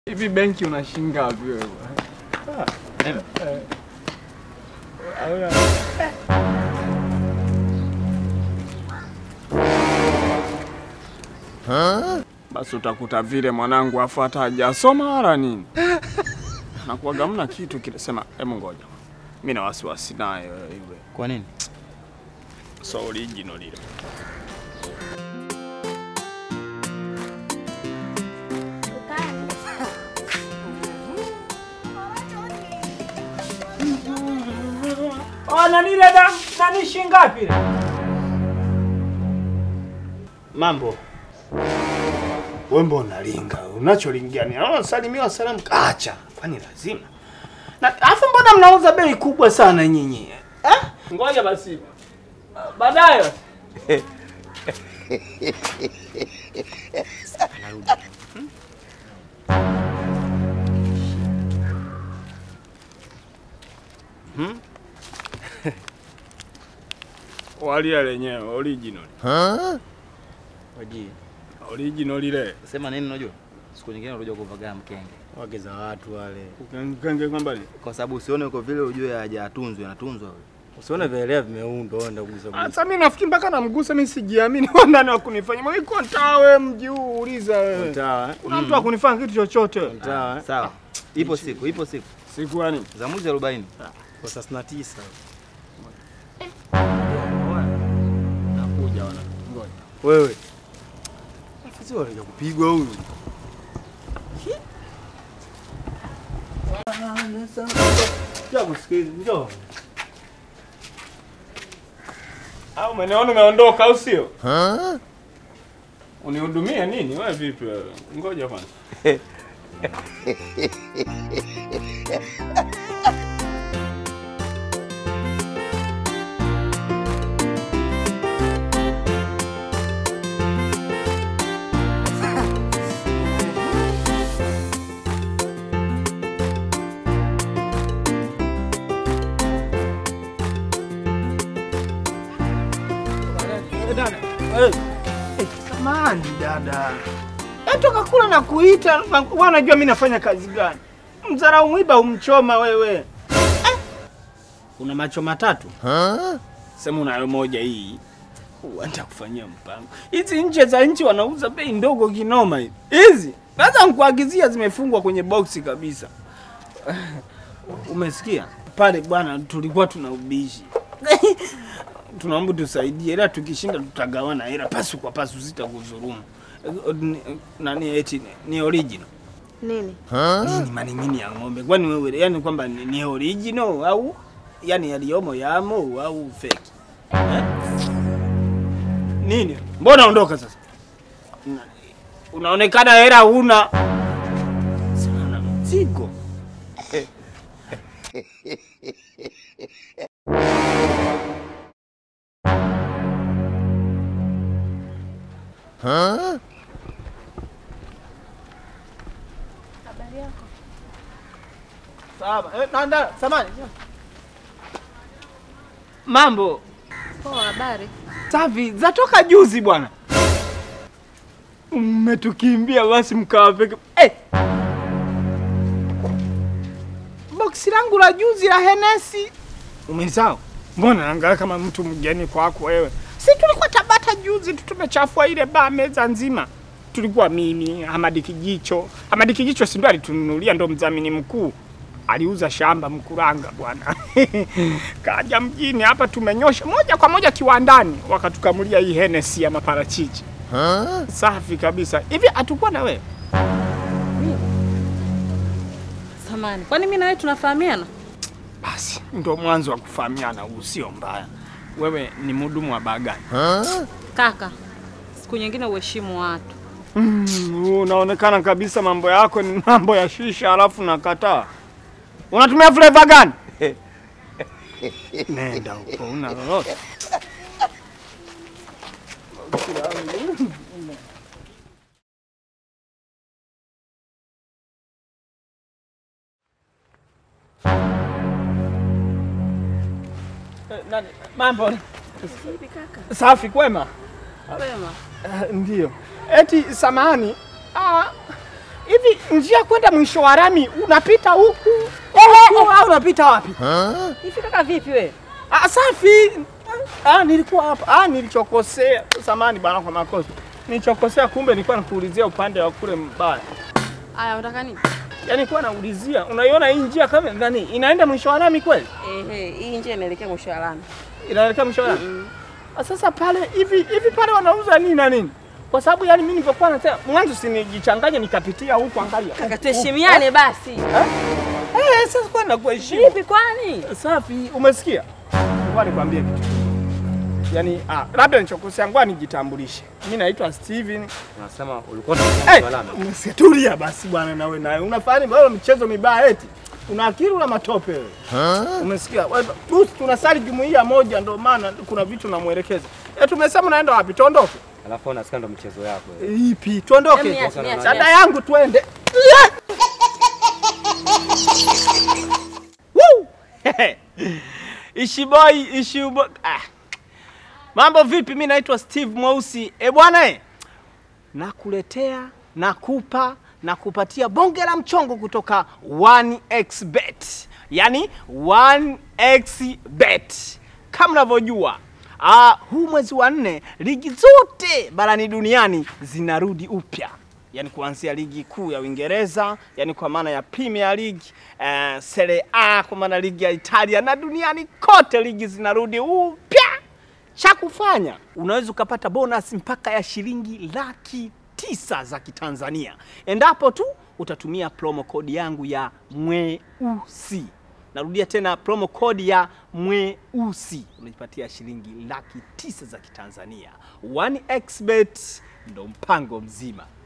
Hivi benki unashinga wapi wewe? Basi utakuta vile mwanangu afu hata hajasoma wala nini. Nakuwaga mna kitu kile sema, hebu ngoja. Mimi na wasiwasi naye yule. Kwa nini? So original lile. Oh, nani dada? Nani shingapi? Mambo. Wewe mbona unalinga? Unacholingia ni naona salimiwa salamu acha. Kwani lazima? Na afu mbona mnauza bei kubwa sana nyinyi? Eh? Ngoja basi. Baadaye. Walia lenyewe original. Waji. Original ile. Sema nini unajua? Siku nyingine unakuja kuvagaa mkenge. Wake za watu wale. Ukenge kwamba ni. Kwa sababu usione uko vile ujue hajatunzwa, anatunzwa wewe. Usione vielea vimeundwa enda kugusa kugusa. Sasa mimi nafikiri mpaka namgusa mimi sijiamini kwa nani wa kunifanya. Mimi kwa ntaa wewe mji huu uliza wewe. Sawa. eh? Kuna mtu wa kunifanya kitu chochote. Sawa. eh? Sawa. Ipo siku, ipo siku. Siku gani? Za mwezi 40. Kwa thelathini na tisa. Nakuja wana. Ngoja. Wewe. Afisi wale kupigwa huyu. Njoo kusikiliza, njoo. Au umeniona umeondoka au sio? Unihudumia nini? Wewe vipi wewe? Ngoja kwanza. Dada. Eh. Eh, Samahani dada. Etoka kula na kuita, na- wewe unajua mimi nafanya kazi gani? Mzarau mwiba umchoma wewe. Eh. Una macho matatu? Sema unayo moja hii. Uenda kufanyia mpango. Hizi nje za nchi wanauza bei ndogo kinoma hizi. Hizi sasa nikuagizia zimefungwa kwenye boksi kabisa. Umesikia? Pale bwana tulikuwa tuna ubishi. Tunaomba tusaidie, ila tukishinda tutagawana hela pasu kwa pasu, sitakudhulumu. Ni- Nani eti ni original? Nini? Nini maning'ini ya ng'ombe? Kwani wewe yani kwamba ni, ni original au yani yaliyomo yamo au fake? Eh? Nini? Mbona ondoka sasa? Una- Unaonekana hela huna. Sana mzigo. Habari yako? Sawa. Eh, nanda, samani. Mambo. Poa, habari. Safi, zatoka juzi bwana. Mmetukimbia basi mkawa peke. Eh! Boksi langu la juzi la Henesi. Umenisahau? Mbona naangalia kama mtu mgeni kwako wewe? Si tulikuwa Tabata juzi tu tumechafua ile baa meza nzima. Tulikuwa mimi, Hamadi Kijicho. Hamadi Kijicho si ndo alitununulia ndo mdhamini mkuu. Aliuza shamba Mkuranga bwana. Kaja mjini hapa tumenyosha moja kwa moja kiwandani wakatukamulia hii Henesi ya maparachichi. Safi kabisa. Hivi hatukuwa na wewe? Samani, kwani mimi na wewe tunafahamiana? Basi ndo mwanzo wa kufahamiana huu, sio mbaya. Wewe ni mhudumu wa baa gani? Kaka, siku nyingine uheshimu watu. Mm, unaonekana kabisa mambo yako ni mambo ya shisha, alafu nakataa. Unatumia flavor gani? Nenda huko, una lolote? Eh, nani- Mambo Vipi kaka? safi, kwema? Wema. Uh, ndio. Eti samani. Ah, hivi njia kwenda mwisho wa rami unapita huku huku au unapita wapi? Hivi kaka vipi we? Ah, safi. Ah, nilikuwa hapa. Ah, nilichokosea. Samani bana kwa makosa. Nilichokosea kumbe nilikuwa nakuulizia upande wa kule mbaya. Aya, unataka nini? Yaani nilikuwa naulizia, unaiona hii njia kama nani? Inaenda mwisho wa rami kweli? Ehe, hii njia inaelekea mwisho wa lami. Inaelekea mwisho wa rami. Ah, Sasa pale hivi hivi pale wanauza nini na nini? Kwa sababu yani mimi nilipokuwa nasema mwanzo sinijichanganye nikapitia huku angalia. Kaka tuheshimiane basi. Eh, sasa kwa nakuheshimu. Vipi kwani? Safi, umesikia? Ngoja nikwambie kitu. Yaani, ah, labda nichokosea, ngoja nijitambulishe. Mimi naitwa Steven. Unasema ulikuwa Eh, Msitulia basi bwana nawe nawe. Unafahamu wewe michezo mibaya eti. Una akili una matope wewe. Umesikia? Wewe, tu- Tunasali jumuiya moja ndio maana kuna vitu namuelekeza. Eh, tumesema naenda wapi? Tuondoke. Alafu unasikia ndo mchezo yako. wewe. Eh, Ipi? Tuondoke. Em, niache, niache, Dada niache. yangu twende. Woo! Ishiboi, ishibo. Ah. Mambo vipi? Mimi naitwa Steve Mweusi. E bwana eh. Nakuletea, nakupa, nakupatia bonge la mchongo kutoka 1xBet. Yaani 1xBet. Kama unavyojua, ah, huu mwezi wa nne ligi zote barani duniani zinarudi upya yaani kuanzia ligi kuu ya Uingereza, yaani kwa maana ya Premier League, uh, Serie A kwa maana ligi ya Italia na duniani kote ligi zinarudi upya. Cha kufanya unaweza ukapata bonus mpaka ya shilingi laki tisa za Kitanzania endapo tu utatumia promo code yangu ya Mweusi. Narudia tena promo code ya Mweusi, unajipatia shilingi laki tisa za Kitanzania. 1xBet ndo mpango mzima.